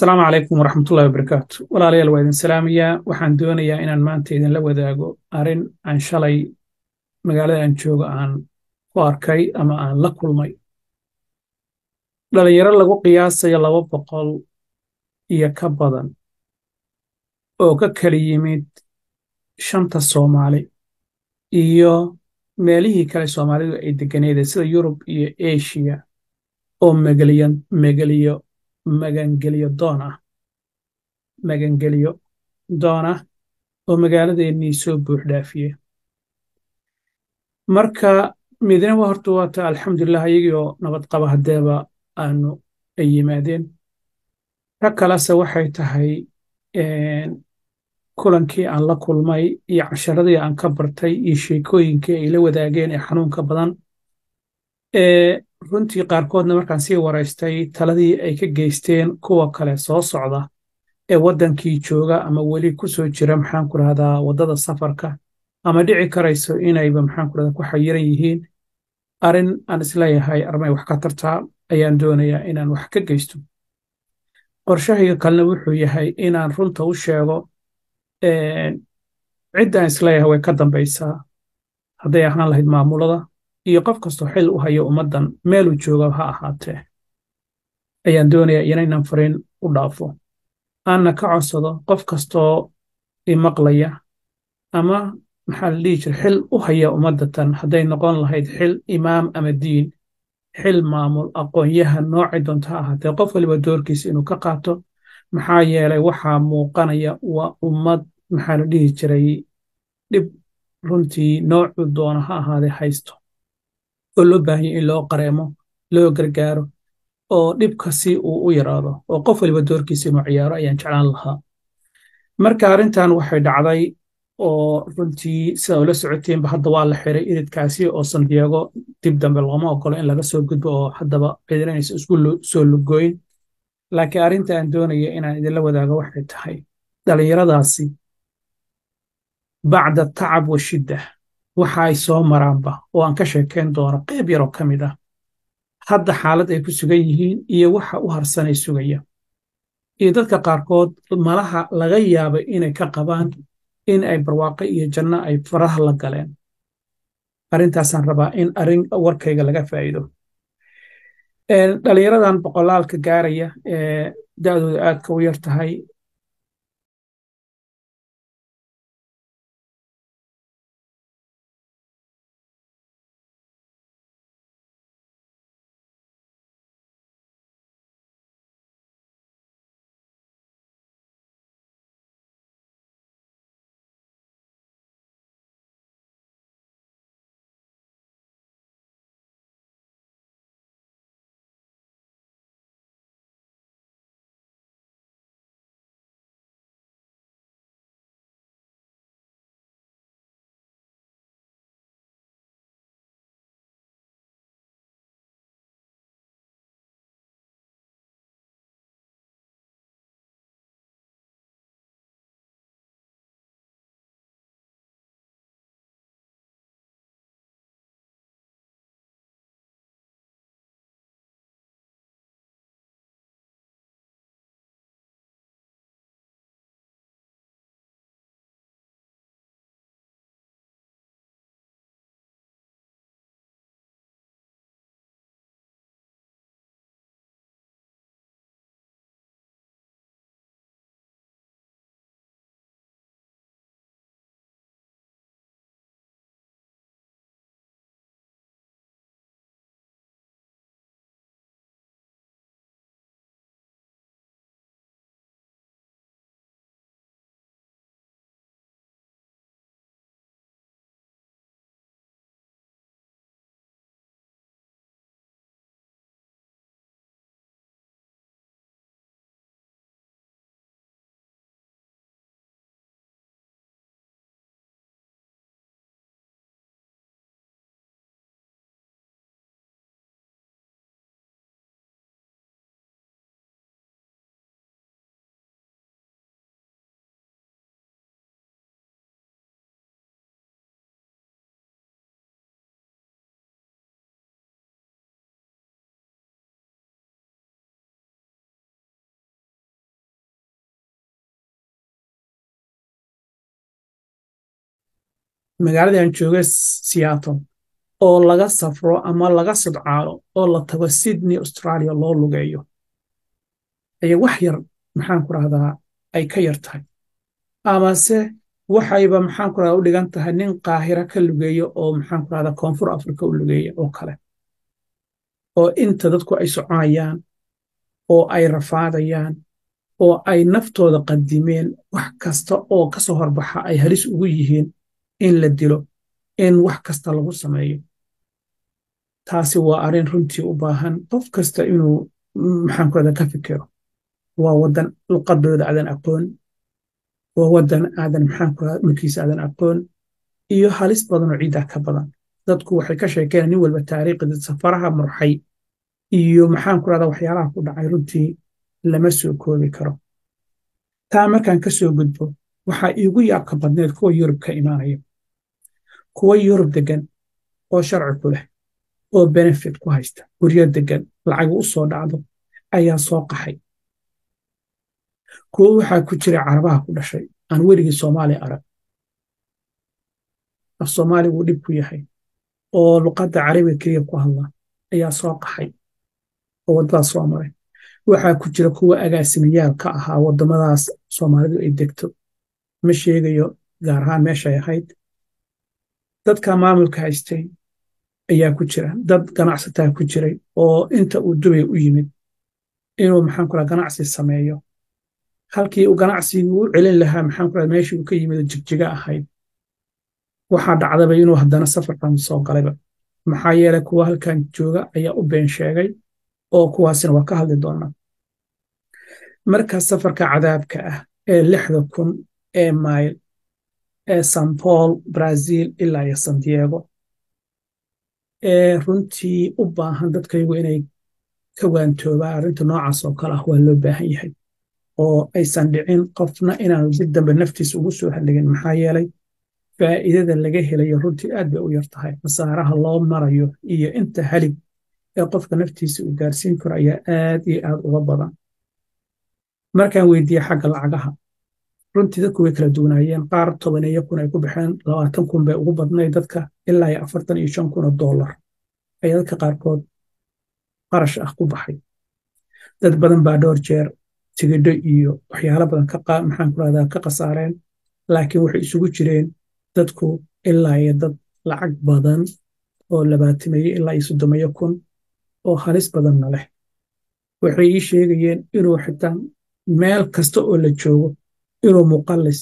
asalaamu calaykum waraxmatullahi wabarakaatu walaalayaal waa idin salaamayaa waxaan doonayaa inaan maanta idinla wadaago arrin aan shalay magaalada aan joogo aan ku arkay ama aan la kulmay dhalinyaro lagu qiyaasayo laba boqol iyo ka badan oo ka kala yimid shanta soomaali iyo meelihii kale soomaalidu ay deganeedeen sida yurub iyo eshiya oo megeliyo magangeliyo doon ah magangeliyo doon ah oo magaaladeennii soo buux dhaafiye marka midna wa horta waata alxamdulilah iyagii oo nabad qaba haddeeba aanu ay yimaadeen ka kalese waxay tahay kulankii aan la kulmay iyo casharadii aan ka bartay iyo sheekooyinkii ay la wadaageen ee xanuunka badan runtii qaarkoodna markaan sii waraystay taladii ay ka geysteen kuwa kale soo socda ee waddankii jooga ama weli ku soo jira maxaan ku rahdaa waddada safarka ama dhici karayso inayba maxaan ku rahdaa ku xayiran yihiin arrin aan isleeyahay armay wax ka tartaa ayaan doonayaa inaan wax ka geysto qorshahayga kalena wuxuu yahay inaan runta u sheego ciddaan isleeyahay way ka dambaysaa hadday ahaan lahayd maamulada iyo qof kastoo xil u hayo ummaddan meeluu jooga ha ahaatee ayaan doonayaa inaynan fariin u dhaafo aanna ka codsado qof kastoo imaqlaya ama maxaa la dhihi jira xil u haya ummaddatan hadday noqon lahayd xil imaam ama diin xil maamul aqoonyahan noocay doonto ha ahaatee qof waliba doorkiisa inuu ka qaato maxaa yeelay waxaa muuqanaya waa ummad maxaa la dhihi jiray dhib runtii noocuu doona ha ahaadee haysto oo loo baahanya in loo qareemo loo gargaaro oo dhibka si uu u yaraado oo qof waliba doorkiisa inuu ciyaaro ayaan jeclaan lahaa marka arrintan waxay dhacday oo runtii sida ula socoteenba hadda waa la xiray iridkaasi oo sandiego dib dambe looma ogolo in laga soo gudbo oo haddaba ciidanaysa isku soo lugooyn laakiin arrinta aan doonaya inaan idinla wadaago waxay tahay dhallinyaradaasi bacda tacab wa shidda waxa ay soo maraanba oo aan ka sheekayn doono qayb yaroo ka mid ah hadda xaalad ay ku sugan yihiin iyo waxa u harsanay sugaya iyo dadka qaarkood malaha laga yaabay inay ka qabaan in ay barwaaqo iyo janno ay faraha la galeen arrintaasaan rabaa in arrin warkayga laga faa'iido dhalinyaradan boqolaalka gaaraya ee da'dooda aadka u yar tahay magaaladii aan joogay seattle oo laga safro ama laga sodcaalo oo la tago sydney australia loo lugeeyo ayay wax yar maxaan ku rahdaa ay ka yar tahay amase waxayba maxaan ku rahdaa u dhigan tahay nin qaahira ka lugeeyo oo maxaan ku rahdaa koonfur africa u lugeeya oo kale oo inta dadku ay soconayaan oo ay rafaadayaan oo ay naftooda qadimeen wax kasta oo ka soo horbaxa ay halis ugu yihiin in la dilo in wax kasta lagu sameeyo taasi waa arrin runtii u baahan qof kasta inuu maxaan ku rahdaa ka fikiro waa waddan luqadooda aadan aqoon waa waddan aadan maxaan ku rahdaa dhulkiisa aadan aqoon iyo halis badan oo ciiddaa ka badan dadku waxay ka sheekeen nin walba taariikhda safaraha murxay iyo maxaan ku rahdaa waxyaalaha ku dhacay runtii lama soo koobi karo taa markaan ka soo gudbo waxaa iigu yaabka badneed kuwa yurub ka imaanaya kuwa yurub degan oo sharci ku leh oo benefit ku haysta guryo degan lacagu u soo dhacdo ayaa soo qaxay kuwo waxaa ku jira carabaha ku dhashay aan weligii soomaaliya arag af soomaali wuu dhib ku yahay oo luqadda carabiga keliya ku hadla ayaa soo qaxay oo waddadaas soo maray waxaa ku jira kuwa agaasimayaal ka ahaa waddamadaas soomaalidu ay degto ma sheegayo gaar ahaan meeshay ahayd dadka maamulka haystay ayaa ku jira dad ganacsataa ku jiray oo inta uu dubay u yimid inuu maxaan ku ganacsi sameeyo halkii uu ganacsigii u celin lahaa maxaan ku meeshii uu ka yimid jigjiga ahayd waxaa dhacdaba inuu haddana safarkan soo galayba maxaa yeelay kuwa halkan jooga ayaa u been sheegay oo kuwaasina waa ka hadli doonaa marka safarka cadaabka ah ee lixda kun ee mayl ee san paul brazil ilaa iyo san diego ee runtii u baahan dadkaygu inay ka waantoobaan arrinta noocaas oo kale ah waa loo baahan yahay oo aysan dhicin qofna inaanu dib dambe naftiisa ugu soo halligin maxaa yeelay faa'iidada laga helayo runtii aad bay u yar tahay khasaaraha loo marayo iyo inta halig ee qofka naftiisa uu gaarsiin karo ayaa aad iyo aad uga badan markaan weydiiye xagga lacagaha runtii dadku way kala duwanaayeen qaar tobaneeyo kun ay ku baxeen labaatan kun bay ugu badnay dadka ilaa iyo afartan iyo shan kun oo dollar ayaa dadka qaarkood qarash ah ku baxay dad badan baa dhowr jeer tigidho iyo waxyaalo badan maxaan ku rahdaa ka khasaareen laakiin waxay isugu jireen dadku ilaa iyo dad lacag badan oo labaatameeyo ilaa iyo soddomeeyo kun oo halis badanna leh waxay ii sheegayeen inuu xitaa meel kasta oo la joogo inuu muqallis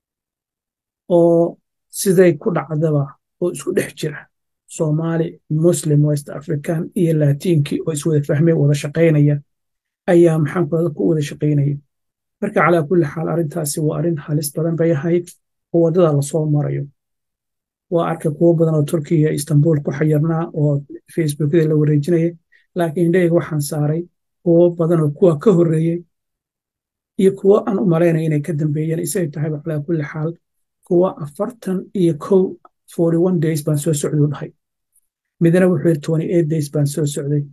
oo siday ku dhacdaba oo isku dhex jira soomaali muslim west african iyo laatiinkii oo iswada fahmay wada shaqaynaya ayaa maxaan ku ku wada shaqaynaya marka calaa kulli xaal arrintaasi waa arrin halis badan bay ahayd oo waddada lasoo marayo waa arkay kuwo badan oo turkiya istanbul ku xayirnaa oo facebookyada la wareejinaya laakiin indhahayga waxaan saaray kuwo badan oo kuwa ka horreeyey iyo kuwo aan u malaynaya inay ka dambeeyeen isay tahayba calaa kulli xaal kuwa afartan iyo kow forty one days baan soo socday u dhahay midna wuxuu yidhi twenty eight days baan soo socday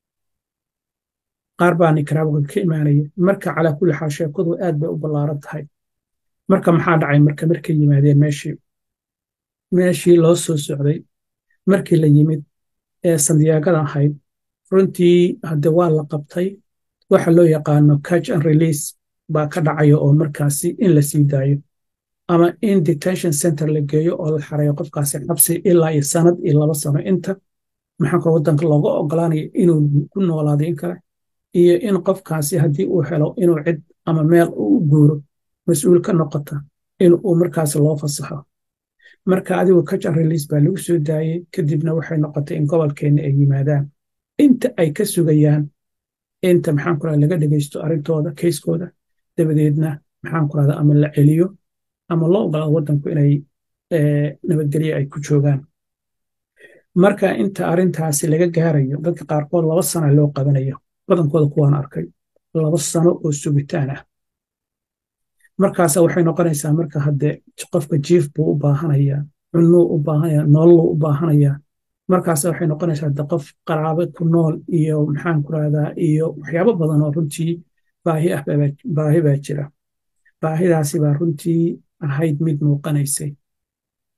qaar baa nicaragua ka imaanaya marka calaa kulli xaal sheekadu aad bay u ballaaran tahay marka maxaa dhacay marka markay yimaadeen meeshii meeshii loo soo socday markii la yimid ee sandiyaagada ahayd runtii hadde waa la qabtay waxa loo yaqaano catch and release baa ka dhacaya oo markaasi in la sii daayo ama in detention center la geeyo oo la xareeyo qofkaasi xabsi ilaa iyo sanad iyo laba sano inta maxaanka waddanka looga ogolaanayo inuu ku noolaado in kale iyo in qofkaasi haddii uu helo inuu cid ama meel u guuro mas-uul ka noqota in uu markaasi loo fasaxo marka adigu catch and release baa lagu soo daayey kadibna waxay noqotay in gobolkeenna ay yimaadaan inta ay ka sugayaan inta maxaan ku rahda laga dhegaysto arrintooda kayskooda dabadeedna maxaan ku rahda ama la celiyo ama loo ogolaado waddanku inay nabadgelyo ay ku joogaan marka inta arrintaasi laga gaarayo dadka qaarkood laba sana loo qabanayo badankooda kuwaan arkay laba sano oo sugitaan ah markaasa waxay noqonaysaa marka hadde qofka jiif buu u baahanayaa cunuu u baahanaya nololuu u baahanayaa markaas waxay noqonaysaa de qof qaraabe ku nool iyo maxaan ku rahdaa iyo waxyaabo badan oo runtii baahi ah baahi baa jira baahidaasi baa runtii ahayd mid muuqanaysay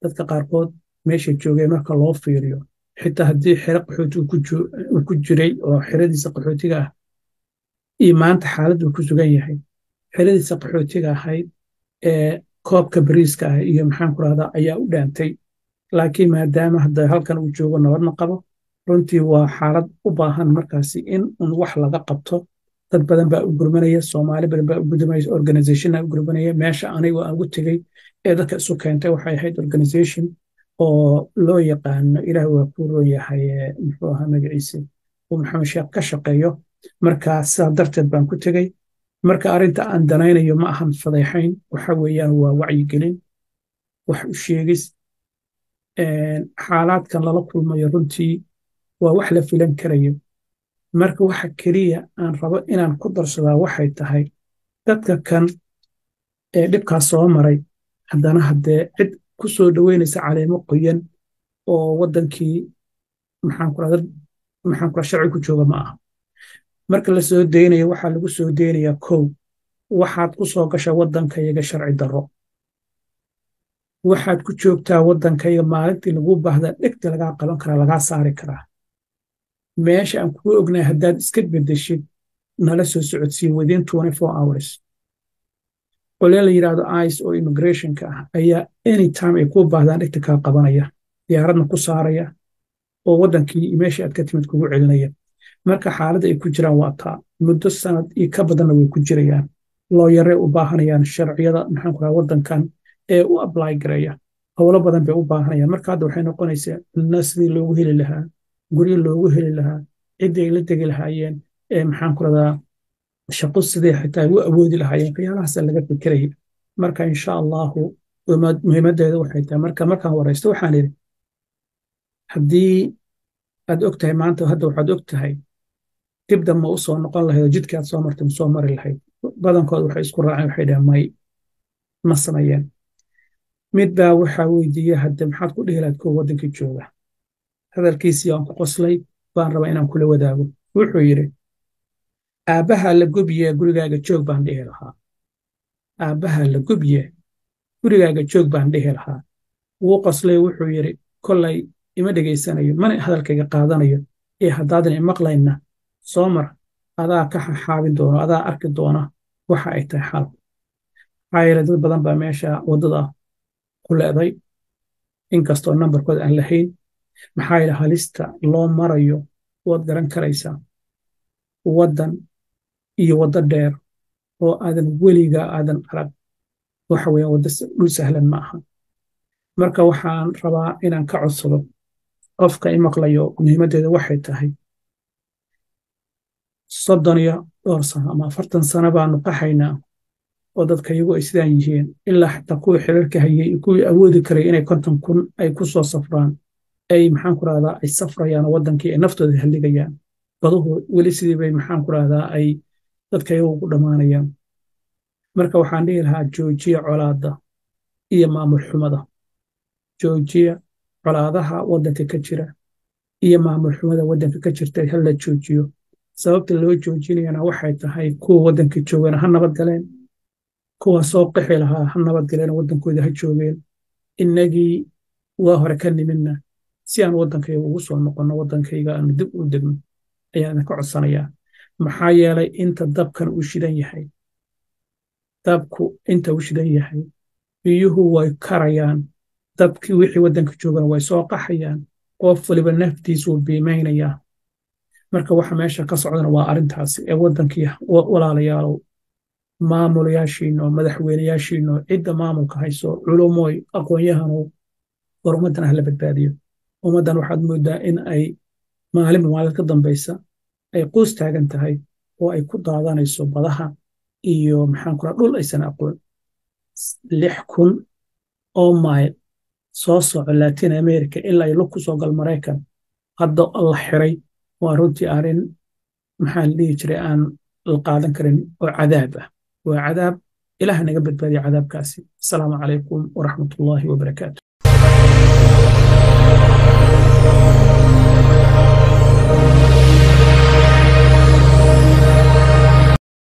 dadka qaarkood meesha joogeen marka loo fiiriyo xitaa haddii xero qaxooti uu ku jiray oo xeradiisa qaxootiga ah iyo maanta xaaladdu ku sugan yahay xeradiisa qaxootiga ahayd ee koobka bariiska ah iyo maxaan ku rahdaa ayaa u dhaantay laakiin maadaama hadda halkan uu joogo nabadna qabo runtii waa xaalad u baahan markaasi in un wax laga qabto dad badan baa u gurmanaya soomaali badan baa u gudumaya organizationna u gurmanaya meesha anigu aan ugu tegey ee dadka isu keentay waxay ahayd organization oo loo yaqaano ilaah waa ku roon yahay muxuu ahaa magaciise uu maxamed sheekh ka shaqeeyo marka sidaa darteed baan ku tegey marka arrinta aan danaynayo ma ahan fadeexayn waxa weeyaan waa wacyigelin wax u sheegis xaalaadkan lala kulmayo runtii waa wax la filan karayo marka waxa keliya aan rabo inaan ku darsadaa waxay tahay dadka kan ee dhibkaas soo maray haddana haddee cid ku soo dhoweynaysa caleemo qoyan oo waddankii maxaan kula sharci ku jooga ma aha marka la soo deynayo waxaa lagu soo deynayaa kow waxaad ku soo gasha waddankayaga sharci darro waxaad ku joogtaa waddankayaga maalintii lagu baahda dhegta lagaa qaban karaa lagaa saari karaa meesha aan kugu ognahay haddaad iska beddeshid nala soo socodsiin within hours qolee la yidhaahdo ice oo immigrationka ah ayaa anytime ay kuu baahdaan dhegta kaa qabanaya diyaaradna ku saaraya oo waddankii meeshii aad ka timid kugu celinaya marka xaaladda ay ku jiraan waa taa muddo sanad iyo ka badanna way ku jirayaan looyaray u baahanayaan sharciyada maxaan ku raha waddankan ee u ably gareeya howlo badan bay u baahanayaan marka hadda waxay noqonaysaa cunno sidii loogu heli lahaa guryo loogu heli lahaa ciddii ay la degi lahaayeen ee maxaan ku radaa shaqo sidee xitaa u awoodi lahaayeen waxyaalahaasa laga fikiraya marka insha allahu muhiimaddeeda waxay tahay marka markaan waraysto waxaan idhi haddii aad og tahay maanta hadda waxaad og tahay dib damma u soo noqon lahayd oo jidkii aad soo martay ma soo mari lahayd badankood waxay isku raaceen waxay dhaheen may ma sameeyeen mid baa waxaa weydiiyey hadde maxaad ku dhihi lahayd kuwa waddankii jooga hadalkiisii aan ku qoslay baan rabaa inaan kula wadaago wuxuu yidhi aabbaha la gubye gurigaaga joog baan dhihi lahaa aabbaha la gubye gurigaaga joog baan dhihi lahaa wuu qoslay wuxuu yidhi kollay ima dhegaysanayo mana hadalkayga qaadanayo ee haddaadan imaqlayna soo mar adaa ka xaxaabin doono adaa arki doona waxa ay tahay xaalku maxaa yeele dad badan baa meesha waddada ku leeday inkastoo nambarkood aan lahayn maxaa yeele halista loo marayo waad garan karaysaa waddan iyo waddo dheer oo aadan weligaa aadan arag waxa weeyaan waddo dhul sahlan ma aha marka waxaan rabaa inaan ka codsado qofka i maqlayo muhiimaddeeda waxay tahay soddon iyo dhowr sano ama afartan sano baanu qaxaynaa oo dadka iyagu ay sidaan yihiin ilaa xataa kuwii xiriirka hayay kuwii awoodi karay inay konton kun ay ku soo safraan ay maxaan ku rahdaa ay safrayaan oo waddankii ay naftooda halligayaan baduhu weli sidii bay maxaan ku rahdaa ay dadka iyagu ku dhammaanayaan marka waxaan dhihi lahaa joojiya colaadda iyo maamul xumada joojiya colaadaha waddanka ka jira iyo maamul xumada waddanka ka jirta hala joojiyo sababta loo joojinayana waxay tahay kuwa waddanka joogana ha nabad galeen kuwa soo qixi lahaa ha nabad galeen waddankooda ha joogeen innagii waa hore ka nimidna si aan waddankayga ugu soo noqonno waddankayga aanu dib u degno ayaan idinka codsanayaa maxaa yeelay inta dabkan uu shidan yahay dabku inta uu shidan yahay biyuhu way karayaan dabkii wixii waddanka joogana way soo qaxayaan qof waliba naftiisuu biimaynayaa marka waxa meesha ka socdana waa arrintaasi ee waddankii walaalayaalow maamulayaashiino madaxweyneyaashiino cidda maamulka hayso culumooy aqoon-yahanow war ummaddan hala badbaadiyo ummaddan waxaad mooddaa in ay maalinba maalin ka dambaysa ay quus taagan tahay oo ay ku daadanayso badaha iyo maxaan kula dhul aysan aqoon lix kun oo mayl soo soco latin america ilaa ay lug ku soo gal maraykan hadda la xiray waa runtii arrin maxaa la dhihi jiray aan la qaadan karin oo cadaab ah waa cadaab ilaah naga badbaadiya cadaabkaasi asalaamu calaykum waraxmatullaahi wabarakaatu